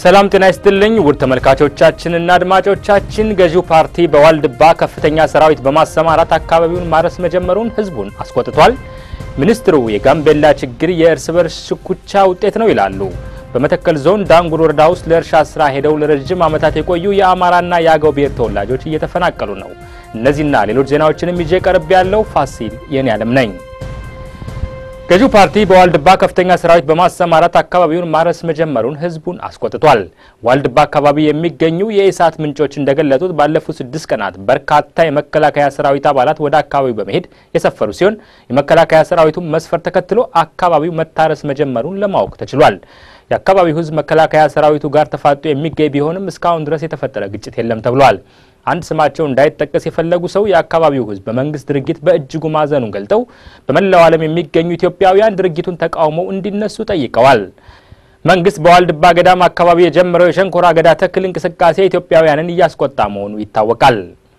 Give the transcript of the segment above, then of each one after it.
ሰላም ጤና ይስጥልኝ ውድ ተመልካቾቻችንና አድማጮቻችን፣ ገዢው ፓርቲ በዋልድባ ከፍተኛ ሰራዊት በማሰማራት አካባቢውን ማረስ መጀመሩን ህዝቡን አስቆጥቷል። ሚኒስትሩ የጋምቤላ ችግር የእርስ በርስ ሽኩቻ ውጤት ነው ይላሉ። በመተከል ዞን ዳንጉር ወረዳ ውስጥ ለእርሻ ስራ ሄደው ለረጅም ዓመታት የቆዩ የአማራና የአገው ብሔር ተወላጆች እየተፈናቀሉ ነው። እነዚህና ሌሎች ዜናዎችንም ይዤ ቀርብ ያለው ፋሲል የኔ ዓለም ነኝ። ገዢው ፓርቲ በዋልድባ ከፍተኛ ሰራዊት በማሰማራት አካባቢውን ማረስ መጀመሩን ህዝቡን አስቆጥቷል። ዋልድባ አካባቢ የሚገኙ የኢሳት ምንጮች እንደገለጡት ባለፉት ስድስት ቀናት በርካታ የመከላከያ ሰራዊት አባላት ወደ አካባቢው በመሄድ የሰፈሩ ሲሆን የመከላከያ ሰራዊቱን መስፈር ተከትሎ አካባቢው መታረስ መጀመሩን ለማወቅ ተችሏል። የአካባቢው ህዝብ መከላከያ ሰራዊቱ ጋር ተፋጦ የሚገኝ ቢሆንም እስካሁን ድረስ የተፈጠረ ግጭት የለም ተብሏል። አንድ ስማቸው እንዳይጠቀስ የፈለጉ ሰው የአካባቢው ህዝብ በመንግስት ድርጊት በእጅጉ ማዘኑን ገልጠው በመላው ዓለም የሚገኙ ኢትዮጵያውያን ድርጊቱን ተቃውመው እንዲነሱ ጠይቀዋል። መንግስት በዋልድባ ገዳም አካባቢ የጀመረው የሸንኮራ አገዳ ተክል እንቅስቃሴ ኢትዮጵያውያንን እያስቆጣ መሆኑ ይታወቃል።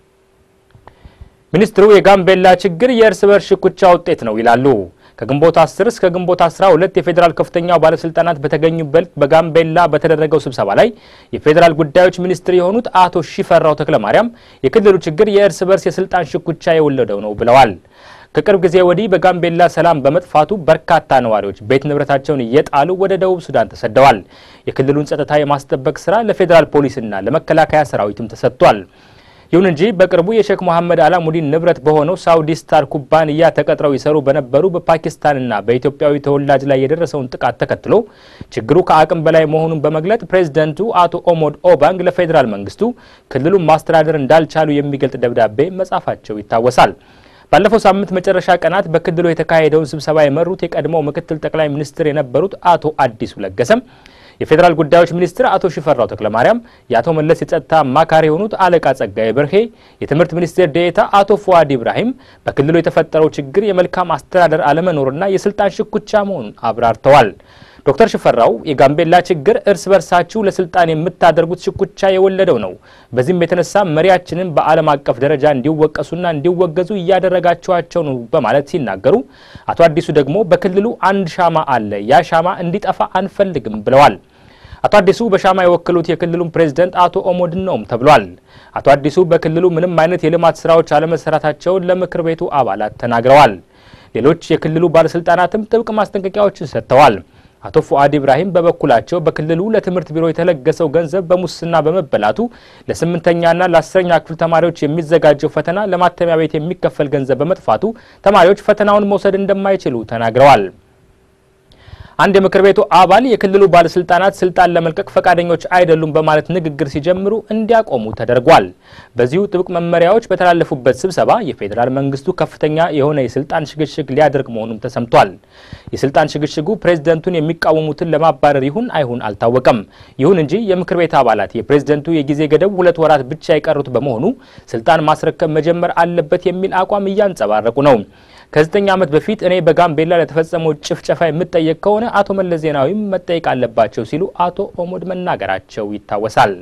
ሚኒስትሩ የጋምቤላ ችግር የእርስ በርስ ሽኩቻ ውጤት ነው ይላሉ። ከግንቦት 10 እስከ ግንቦት 12 የፌዴራል ከፍተኛው ባለስልጣናት በተገኙበት በጋምቤላ በተደረገው ስብሰባ ላይ የፌዴራል ጉዳዮች ሚኒስትር የሆኑት አቶ ሺፈራው ተክለማርያም የክልሉ ችግር የእርስ በርስ የስልጣን ሽኩቻ የወለደው ነው ብለዋል። ከቅርብ ጊዜ ወዲህ በጋምቤላ ሰላም በመጥፋቱ በርካታ ነዋሪዎች ቤት ንብረታቸውን እየጣሉ ወደ ደቡብ ሱዳን ተሰደዋል። የክልሉን ጸጥታ የማስጠበቅ ስራ ለፌዴራል ፖሊስና ለመከላከያ ሰራዊትም ተሰጥቷል። ይሁን እንጂ በቅርቡ የሼክ መሐመድ አላሙዲን ንብረት በሆነው ሳውዲ ስታር ኩባንያ ተቀጥረው ይሰሩ በነበሩ በፓኪስታንና በኢትዮጵያዊ ተወላጅ ላይ የደረሰውን ጥቃት ተከትሎ ችግሩ ከአቅም በላይ መሆኑን በመግለጥ ፕሬዝደንቱ አቶ ኦሞድ ኦባንግ ለፌዴራል መንግስቱ ክልሉን ማስተዳደር እንዳልቻሉ የሚገልጥ ደብዳቤ መጻፋቸው ይታወሳል። ባለፈው ሳምንት መጨረሻ ቀናት በክልሉ የተካሄደውን ስብሰባ የመሩት የቀድሞው ምክትል ጠቅላይ ሚኒስትር የነበሩት አቶ አዲሱ ለገሰም የፌዴራል ጉዳዮች ሚኒስትር አቶ ሽፈራው ተክለማርያም የአቶ መለስ የጸጥታ አማካሪ የሆኑት አለቃ ጸጋዬ በርሄ፣ የትምህርት ሚኒስቴር ዴኤታ አቶ ፉአድ ኢብራሂም በክልሉ የተፈጠረው ችግር የመልካም አስተዳደር አለመኖርና የስልጣን ሽኩቻ መሆኑን አብራርተዋል። ዶክተር ሽፈራው የጋምቤላ ችግር እርስ በርሳችሁ ለስልጣን የምታደርጉት ሽኩቻ የወለደው ነው። በዚህም የተነሳ መሪያችንን በዓለም አቀፍ ደረጃ እንዲወቀሱና እንዲወገዙ እያደረጋችኋቸው ነው በማለት ሲናገሩ፣ አቶ አዲሱ ደግሞ በክልሉ አንድ ሻማ አለ፣ ያ ሻማ እንዲጠፋ አንፈልግም ብለዋል። አቶ አዲሱ በሻማ የወከሉት የክልሉን ፕሬዝደንት አቶ ኦሞድን ነውም ተብሏል። አቶ አዲሱ በክልሉ ምንም አይነት የልማት ስራዎች አለመሰራታቸውን ለምክር ቤቱ አባላት ተናግረዋል። ሌሎች የክልሉ ባለስልጣናትም ጥብቅ ማስጠንቀቂያዎችን ሰጥተዋል። አቶ ፉአድ ኢብራሂም በበኩላቸው በክልሉ ለትምህርት ቢሮ የተለገሰው ገንዘብ በሙስና በመበላቱ ለስምንተኛና ለአስረኛ ክፍል ተማሪዎች የሚዘጋጀው ፈተና ለማተሚያ ቤት የሚከፈል ገንዘብ በመጥፋቱ ተማሪዎች ፈተናውን መውሰድ እንደማይችሉ ተናግረዋል። አንድ የምክር ቤቱ አባል የክልሉ ባለስልጣናት ስልጣን ለመልቀቅ ፈቃደኞች አይደሉም በማለት ንግግር ሲጀምሩ እንዲያቆሙ ተደርጓል። በዚሁ ጥብቅ መመሪያዎች በተላለፉበት ስብሰባ የፌዴራል መንግስቱ ከፍተኛ የሆነ የስልጣን ሽግሽግ ሊያደርግ መሆኑም ተሰምቷል። የስልጣን ሽግሽጉ ፕሬዝደንቱን የሚቃወሙትን ለማባረር ይሁን አይሁን አልታወቀም። ይሁን እንጂ የምክር ቤት አባላት የፕሬዝደንቱ የጊዜ ገደብ ሁለት ወራት ብቻ የቀሩት በመሆኑ ስልጣን ማስረከብ መጀመር አለበት የሚል አቋም እያንጸባረቁ ነው። ከዘጠኝ ዓመት በፊት እኔ በጋምቤላ ለተፈጸመው ጭፍጨፋ የምጠየቅ ከሆነ አቶ መለስ ዜናዊም መጠየቅ አለባቸው ሲሉ አቶ ኦሞድ መናገራቸው ይታወሳል።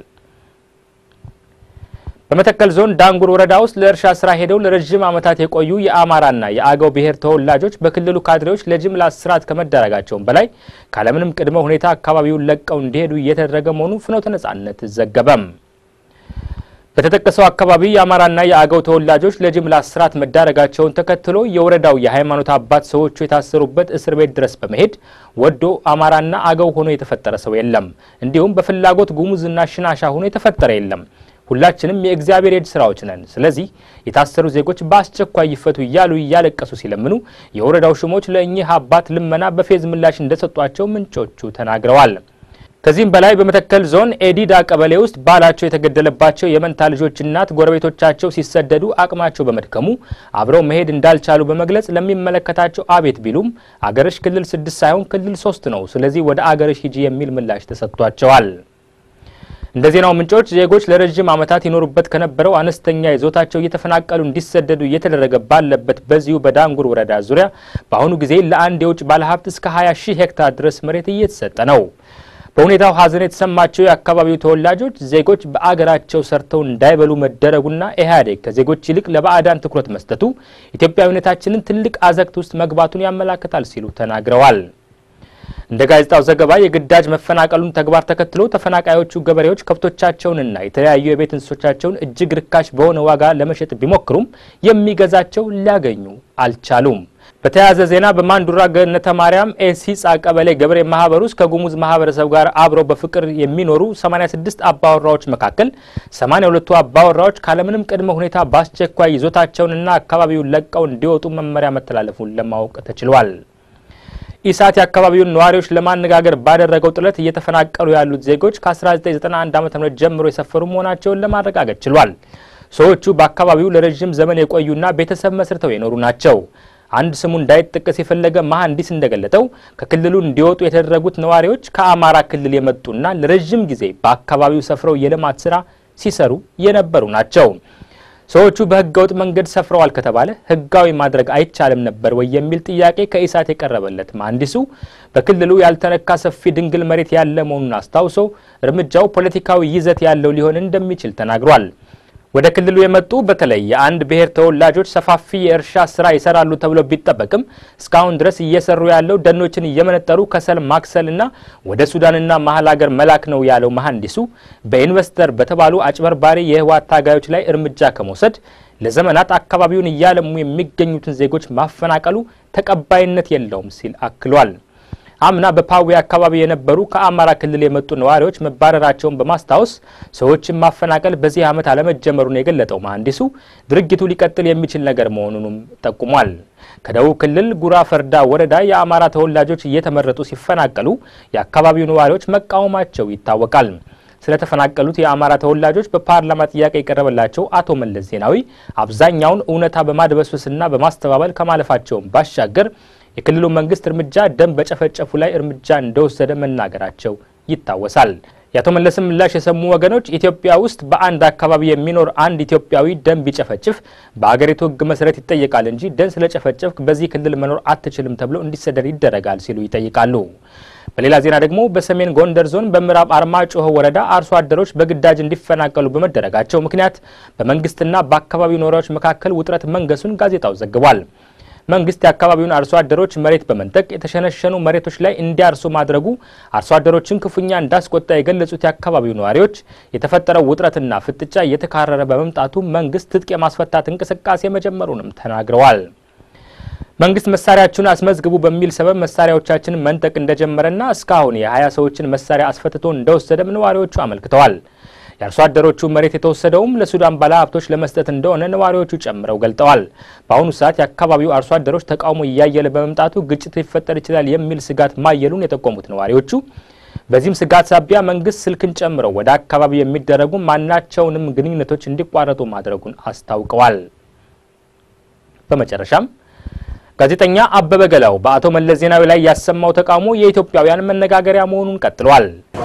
በመተከል ዞን ዳንጉር ወረዳ ውስጥ ለእርሻ ስራ ሄደው ለረዥም ዓመታት የቆዩ የአማራና የአገው ብሔር ተወላጆች በክልሉ ካድሬዎች ለጅምላ እስራት ከመዳረጋቸውም በላይ ካለምንም ቅድመ ሁኔታ አካባቢውን ለቀው እንዲሄዱ እየተደረገ መሆኑን ፍኖተ ነጻነት ዘገበም። በተጠቀሰው አካባቢ የአማራና የአገው ተወላጆች ለጅምላ እስራት መዳረጋቸውን ተከትሎ የወረዳው የሃይማኖት አባት ሰዎቹ የታሰሩበት እስር ቤት ድረስ በመሄድ ወዶ አማራና አገው ሆኖ የተፈጠረ ሰው የለም፣ እንዲሁም በፍላጎት ጉሙዝና ሽናሻ ሆኖ የተፈጠረ የለም። ሁላችንም የእግዚአብሔር የእጅ ስራዎች ነን። ስለዚህ የታሰሩ ዜጎች በአስቸኳይ ይፈቱ እያሉ እያለቀሱ ሲለምኑ የወረዳው ሹሞች ለእኚህ አባት ልመና በፌዝ ምላሽ እንደሰጧቸው ምንጮቹ ተናግረዋል። ከዚህም በላይ በመተከል ዞን ኤዲዳ ቀበሌ ውስጥ ባላቸው የተገደለባቸው የመንታ ልጆች እናት ጎረቤቶቻቸው ሲሰደዱ አቅማቸው በመድከሙ አብረው መሄድ እንዳልቻሉ በመግለጽ ለሚመለከታቸው አቤት ቢሉም አገርሽ ክልል ስድስት ሳይሆን ክልል ሶስት ነው፣ ስለዚህ ወደ አገርሽ ሂጂ የሚል ምላሽ ተሰጥቷቸዋል። እንደ ዜናው ምንጮች ዜጎች ለረዥም ዓመታት ይኖሩበት ከነበረው አነስተኛ ይዞታቸው እየተፈናቀሉ እንዲሰደዱ እየተደረገ ባለበት በዚሁ በዳንጉር ወረዳ ዙሪያ በአሁኑ ጊዜ ለአንድ የውጭ ባለሀብት እስከ 20 ሺህ ሄክታር ድረስ መሬት እየተሰጠ ነው። በሁኔታው ሐዘን የተሰማቸው የአካባቢው ተወላጆች ዜጎች በአገራቸው ሰርተው እንዳይበሉ መደረጉና ኢህአዴግ ከዜጎች ይልቅ ለባዕዳን ትኩረት መስጠቱ ኢትዮጵያዊነታችንን ትልቅ አዘቅት ውስጥ መግባቱን ያመላክታል ሲሉ ተናግረዋል። እንደ ጋዜጣው ዘገባ የግዳጅ መፈናቀሉን ተግባር ተከትሎ ተፈናቃዮቹ ገበሬዎች ከብቶቻቸውንና የተለያዩ የቤት እንስሶቻቸውን እጅግ ርካሽ በሆነ ዋጋ ለመሸጥ ቢሞክሩም የሚገዛቸው ሊያገኙ አልቻሉም። በተያያዘ ዜና በማንዱራ ገነተ ማርያም ኤሲጻ ቀበሌ ገበሬ ማህበር ውስጥ ከጉሙዝ ማህበረሰብ ጋር አብረው በፍቅር የሚኖሩ 86 አባወራዎች መካከል 82ቱ አባወራዎች ካለምንም ቅድመ ሁኔታ በአስቸኳይ ይዞታቸውንና አካባቢውን ለቀው እንዲወጡ መመሪያ መተላለፉን ለማወቅ ተችሏል። ኢሳት የአካባቢውን ነዋሪዎች ለማነጋገር ባደረገው ጥረት እየተፈናቀሉ ያሉት ዜጎች ከ1991 ዓ ም ጀምሮ የሰፈሩ መሆናቸውን ለማረጋገጥ ችሏል። ሰዎቹ በአካባቢው ለረዥም ዘመን የቆዩና ቤተሰብ መስርተው የኖሩ ናቸው። አንድ ስሙ እንዳይጠቀስ የፈለገ መሐንዲስ እንደገለጠው ከክልሉ እንዲወጡ የተደረጉት ነዋሪዎች ከአማራ ክልል የመጡና ለረዥም ጊዜ በአካባቢው ሰፍረው የልማት ስራ ሲሰሩ የነበሩ ናቸው። ሰዎቹ በህገወጥ መንገድ ሰፍረዋል ከተባለ ህጋዊ ማድረግ አይቻልም ነበር ወይ የሚል ጥያቄ ከኢሳት የቀረበለት መሐንዲሱ በክልሉ ያልተነካ ሰፊ ድንግል መሬት ያለ መሆኑን አስታውሶ እርምጃው ፖለቲካዊ ይዘት ያለው ሊሆን እንደሚችል ተናግሯል። ወደ ክልሉ የመጡ በተለይ የአንድ ብሔር ተወላጆች ሰፋፊ የእርሻ ስራ ይሰራሉ ተብሎ ቢጠበቅም እስካሁን ድረስ እየሰሩ ያለው ደኖችን እየመነጠሩ ከሰል ማክሰልና ወደ ሱዳንና መሀል ሀገር መላክ ነው ያለው መሐንዲሱ በኢንቨስተር በተባሉ አጭበርባሪ የህወሓት ታጋዮች ላይ እርምጃ ከመውሰድ ለዘመናት አካባቢውን እያለሙ የሚገኙትን ዜጎች ማፈናቀሉ ተቀባይነት የለውም ሲል አክሏል። አምና በፓዌ አካባቢ የነበሩ ከአማራ ክልል የመጡ ነዋሪዎች መባረራቸውን በማስታወስ ሰዎችን ማፈናቀል በዚህ ዓመት አለመጀመሩን የገለጠው መሐንዲሱ ድርጊቱ ሊቀጥል የሚችል ነገር መሆኑንም ጠቁሟል። ከደቡብ ክልል ጉራ ፈርዳ ወረዳ የአማራ ተወላጆች እየተመረጡ ሲፈናቀሉ የአካባቢው ነዋሪዎች መቃወማቸው ይታወቃል። ስለተፈናቀሉት የአማራ ተወላጆች በፓርላማ ጥያቄ የቀረበላቸው አቶ መለስ ዜናዊ አብዛኛውን እውነታ በማድበስበስና በማስተባበል ከማለፋቸውን ባሻገር የክልሉ መንግስት እርምጃ ደም በጨፈጨፉ ላይ እርምጃ እንደወሰደ መናገራቸው ይታወሳል። የአቶ መለስን ምላሽ የሰሙ ወገኖች ኢትዮጵያ ውስጥ በአንድ አካባቢ የሚኖር አንድ ኢትዮጵያዊ ደም ቢጨፈጭፍ በአገሪቱ ሕግ መሰረት ይጠየቃል እንጂ ደም ስለጨፈጨፍክ በዚህ ክልል መኖር አትችልም ተብሎ እንዲሰደድ ይደረጋል ሲሉ ይጠይቃሉ። በሌላ ዜና ደግሞ በሰሜን ጎንደር ዞን በምዕራብ አርማጭሆ ወረዳ አርሶ አደሮች በግዳጅ እንዲፈናቀሉ በመደረጋቸው ምክንያት በመንግስትና በአካባቢው ነዋሪዎች መካከል ውጥረት መንገሱን ጋዜጣው ዘግቧል። መንግስት የአካባቢውን አርሶ አደሮች መሬት በመንጠቅ የተሸነሸኑ መሬቶች ላይ እንዲያርሱ ማድረጉ አርሶ አደሮችን ክፉኛ እንዳስቆጣ የገለጹት የአካባቢው ነዋሪዎች የተፈጠረው ውጥረትና ፍጥጫ እየተካረረ በመምጣቱ መንግስት ትጥቅ የማስፈታት እንቅስቃሴ መጀመሩንም ተናግረዋል። መንግስት መሳሪያችሁን አስመዝግቡ በሚል ሰበብ መሳሪያዎቻችንን መንጠቅ እንደጀመረና እስካሁን የሀያ ሰዎችን መሳሪያ አስፈትቶ እንደወሰደም ነዋሪዎቹ አመልክተዋል። የአርሶ አደሮቹ መሬት የተወሰደውም ለሱዳን ባለሀብቶች ለመስጠት እንደሆነ ነዋሪዎቹ ጨምረው ገልጠዋል። በአሁኑ ሰዓት የአካባቢው አርሶ አደሮች ተቃውሞ እያየለ በመምጣቱ ግጭት ሊፈጠር ይችላል የሚል ስጋት ማየሉን የጠቆሙት ነዋሪዎቹ በዚህም ስጋት ሳቢያ መንግስት ስልክን ጨምረው ወደ አካባቢው የሚደረጉ ማናቸውንም ግንኙነቶች እንዲቋረጡ ማድረጉን አስታውቀዋል። በመጨረሻም ጋዜጠኛ አበበ ገላው በአቶ መለስ ዜናዊ ላይ ያሰማው ተቃውሞ የኢትዮጵያውያን መነጋገሪያ መሆኑን ቀጥሏል።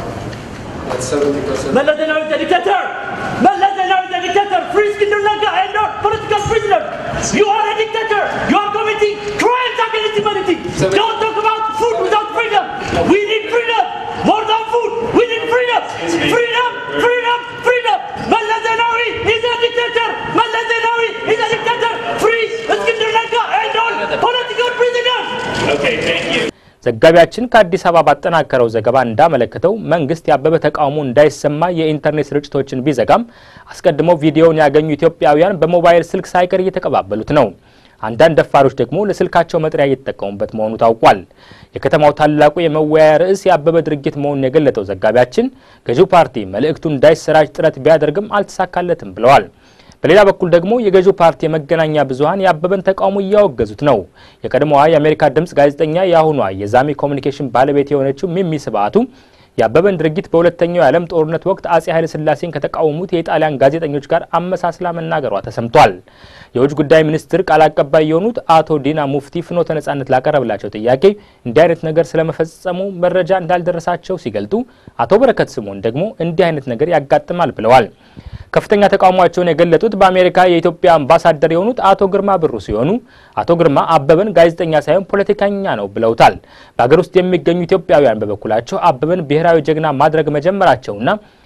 Mallas Zenawi is a dictator! Mallas Zenawi is a dictator! Free Skinner Lanka and not political prisoner! You are a dictator! You are committing crimes against humanity! Don't talk about food without freedom! We need freedom! More than food! We need freedom! Freedom! Freedom! Freedom! Mallas Zenawi is a dictator! Mallas Zenawi is a dictator! Free Skinner Lanka and all political prisoners! Okay, thank you. ዘጋቢያችን ከአዲስ አበባ ባጠናከረው ዘገባ እንዳመለከተው መንግስት ያበበ ተቃውሞ እንዳይሰማ የኢንተርኔት ስርጭቶችን ቢዘጋም አስቀድመው ቪዲዮውን ያገኙ ኢትዮጵያውያን በሞባይል ስልክ ሳይቀር እየተቀባበሉት ነው። አንዳንድ ደፋሮች ደግሞ ለስልካቸው መጥሪያ እየተጠቀሙበት መሆኑ ታውቋል። የከተማው ታላቁ የመወያያ ርዕስ የአበበ ድርጊት መሆኑን የገለጠው ዘጋቢያችን ገዢው ፓርቲ መልእክቱ እንዳይሰራጭ ጥረት ቢያደርግም አልተሳካለትም ብለዋል። በሌላ በኩል ደግሞ የገዢው ፓርቲ የመገናኛ ብዙኃን የአበበን ተቃውሞ እያወገዙት ነው። የቀድሞዋ የአሜሪካ ድምፅ ጋዜጠኛ የአሁኗ የዛሚ ኮሚኒኬሽን ባለቤት የሆነችው ሚሚ ስብአቱ የአበበን ድርጊት በሁለተኛው የዓለም ጦርነት ወቅት አጼ ኃይለ ሥላሴን ከተቃወሙት የኢጣሊያን ጋዜጠኞች ጋር አመሳስላ መናገሯ ተሰምቷል። የውጭ ጉዳይ ሚኒስትር ቃል አቀባይ የሆኑት አቶ ዲና ሙፍቲ ፍኖተ ነጻነት ላቀረብላቸው ጥያቄ እንዲህ አይነት ነገር ስለመፈጸሙ መረጃ እንዳልደረሳቸው ሲገልጡ፣ አቶ በረከት ስምኦን ደግሞ እንዲህ አይነት ነገር ያጋጥማል ብለዋል። ከፍተኛ ተቃውሟቸውን የገለጡት በአሜሪካ የኢትዮጵያ አምባሳደር የሆኑት አቶ ግርማ ብሩ ሲሆኑ አቶ ግርማ አበበን ጋዜጠኛ ሳይሆን ፖለቲከኛ ነው ብለውታል። በሀገር ውስጥ የሚገኙ ኢትዮጵያውያን በበኩላቸው አበበን ብሔራዊ ጀግና ማድረግ መጀመራቸውና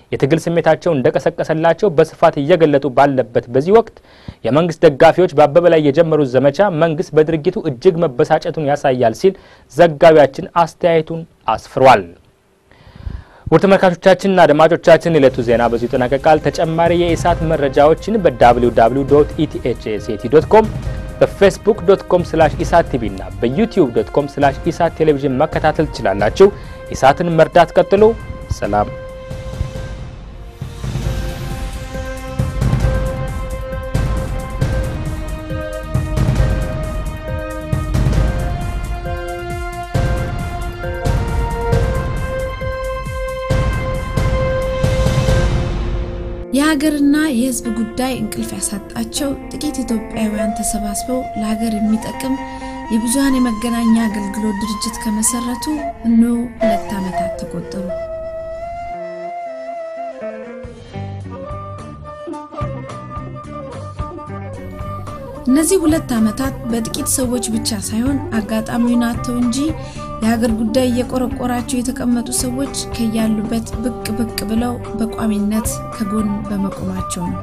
የትግል ስሜታቸውን እንደቀሰቀሰላቸው በስፋት እየገለጡ ባለበት በዚህ ወቅት የመንግስት ደጋፊዎች በአበበ ላይ የጀመሩት ዘመቻ መንግስት በድርጊቱ እጅግ መበሳጨቱን ያሳያል ሲል ዘጋቢያችን አስተያየቱን አስፍሯል። ውድ ተመልካቾቻችንና አድማጮቻችን የዕለቱ ዜና በዚሁ ይጠናቀቃል። ተጨማሪ የኢሳት መረጃዎችን በwww ዶት ኢቲኤችኤስኤቲ ዶት ኮም በፌስቡክ ዶት ኮም ስላሽ ኢሳት ቲቪ እና በዩቲዩብ ዶት ኮም ስላሽ ኢሳት ቴሌቪዥን መከታተል ትችላላችሁ። ኢሳትን መርዳት ቀጥሎ። ሰላም የሀገርና የሕዝብ ጉዳይ እንቅልፍ ያሳጣቸው ጥቂት ኢትዮጵያውያን ተሰባስበው ለሀገር የሚጠቅም የብዙሀን የመገናኛ አገልግሎት ድርጅት ከመሰረቱ እነሆ ሁለት ዓመታት ተቆጠሩ። እነዚህ ሁለት ዓመታት በጥቂት ሰዎች ብቻ ሳይሆን አጋጣሚውን አጥተው እንጂ የሀገር ጉዳይ እየቆረቆራቸው የተቀመጡ ሰዎች ከያሉበት ብቅ ብቅ ብለው በቋሚነት ከጎን በመቆማቸው ነው።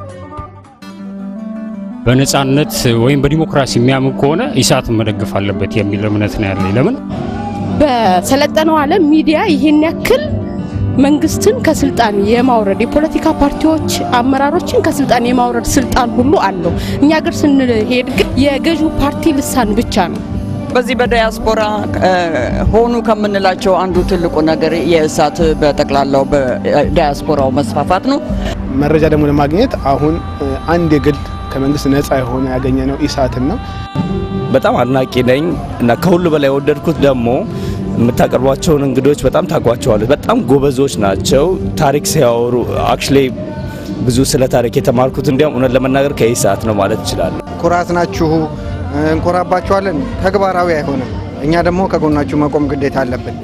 በነጻነት ወይም በዲሞክራሲ የሚያምን ከሆነ ኢሳትን መደገፍ አለበት የሚል እምነት ነው ያለኝ። ለምን በሰለጠነው ዓለም ሚዲያ ይህን ያክል መንግስትን ከስልጣን የማውረድ የፖለቲካ ፓርቲዎች አመራሮችን ከስልጣን የማውረድ ስልጣን ሁሉ አለው። እኛ ሀገር ስንሄድ ግን የገዢው ፓርቲ ልሳን ብቻ ነው። በዚህ በዳያስፖራ ሆኑ ከምንላቸው አንዱ ትልቁ ነገር የእሳት በጠቅላላው በዳያስፖራው መስፋፋት ነው። መረጃ ደግሞ ለማግኘት አሁን አንድ የግል ከመንግስት ነፃ የሆነ ያገኘ ነው ኢሳትን ነው። በጣም አድናቂ ነኝ እና ከሁሉ በላይ የወደድኩት ደግሞ የምታቀርቧቸውን እንግዶች በጣም ታውቋቸዋለች። በጣም ጎበዞች ናቸው። ታሪክ ሲያወሩ አክቹሊ ብዙ ስለ ታሪክ የተማርኩት እንዲያውም እውነት ለመናገር ከኢሳት ነው ማለት እችላለሁ። ኩራት ናችሁ፣ እንኮራባችኋለን። ተግባራዊ አይሆንም። እኛ ደግሞ ከጎናችሁ መቆም ግዴታ አለብን።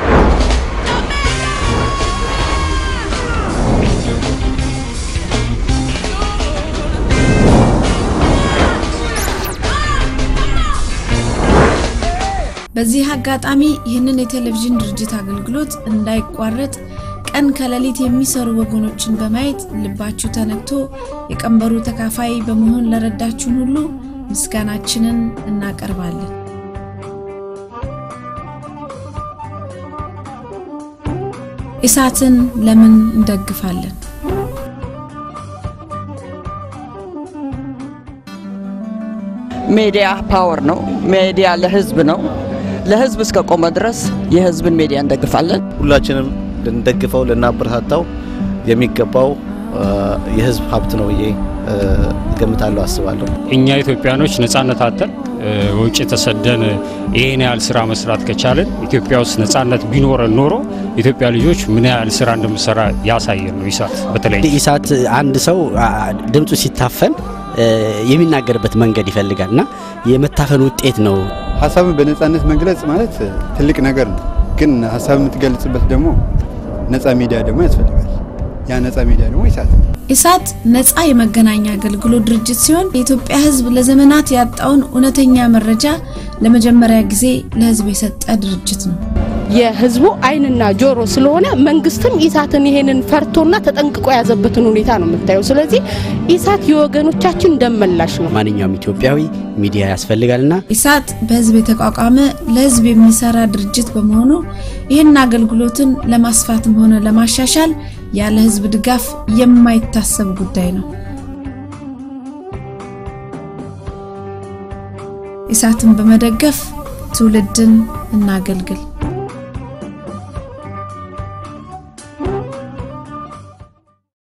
በዚህ አጋጣሚ ይህንን የቴሌቪዥን ድርጅት አገልግሎት እንዳይቋረጥ ቀን ከሌሊት የሚሰሩ ወገኖችን በማየት ልባችሁ ተነክቶ የቀንበሩ ተካፋይ በመሆን ለረዳችሁን ሁሉ ምስጋናችንን እናቀርባለን። ኢሳትን ለምን እንደግፋለን? ሜዲያ ፓወር ነው። ሜዲያ ለህዝብ ነው። ለህዝብ እስከ ቆመ ድረስ የህዝብን ሜዲያ እንደግፋለን። ሁላችንም ልንደግፈው ልናበረታታው የሚገባው የህዝብ ሀብት ነው ብዬ እገምታለሁ፣ አስባለሁ። እኛ ኢትዮጵያኖች ነጻነት አተን ውጭ ተሰደን ይህን ያህል ስራ መስራት ከቻለን ኢትዮጵያ ውስጥ ነጻነት ቢኖረን ኖሮ ኢትዮጵያ ልጆች ምን ያህል ስራ እንደምሰራ ያሳየን ነው ኢሳት። በተለይ ኢሳት አንድ ሰው ድምፁ ሲታፈን የሚናገርበት መንገድ ይፈልጋል እና የመታፈን ውጤት ነው። ሀሳብን በነጻነት መግለጽ ማለት ትልቅ ነገር ነው። ግን ሀሳብ የምትገልጽበት ደግሞ ነጻ ሚዲያ ደግሞ ያስፈልጋል። ያ ነጻ ሚዲያ ደግሞ ኢሳት ነው። ኢሳት ነጻ የመገናኛ አገልግሎት ድርጅት ሲሆን የኢትዮጵያ ሕዝብ ለዘመናት ያጣውን እውነተኛ መረጃ ለመጀመሪያ ጊዜ ለሕዝብ የሰጠ ድርጅት ነው። የህዝቡ አይንና ጆሮ ስለሆነ መንግስትም ኢሳትን ይሄንን ፈርቶና ተጠንቅቆ የያዘበትን ሁኔታ ነው የምታየው። ስለዚህ ኢሳት የወገኖቻችን ደመላሽ ነው። ማንኛውም ኢትዮጵያዊ ሚዲያ ያስፈልጋልና ኢሳት በህዝብ የተቋቋመ ለህዝብ የሚሰራ ድርጅት በመሆኑ ይህን አገልግሎትን ለማስፋትም ሆነ ለማሻሻል ያለ ህዝብ ድጋፍ የማይታሰብ ጉዳይ ነው። ኢሳትን በመደገፍ ትውልድን እናገልግል።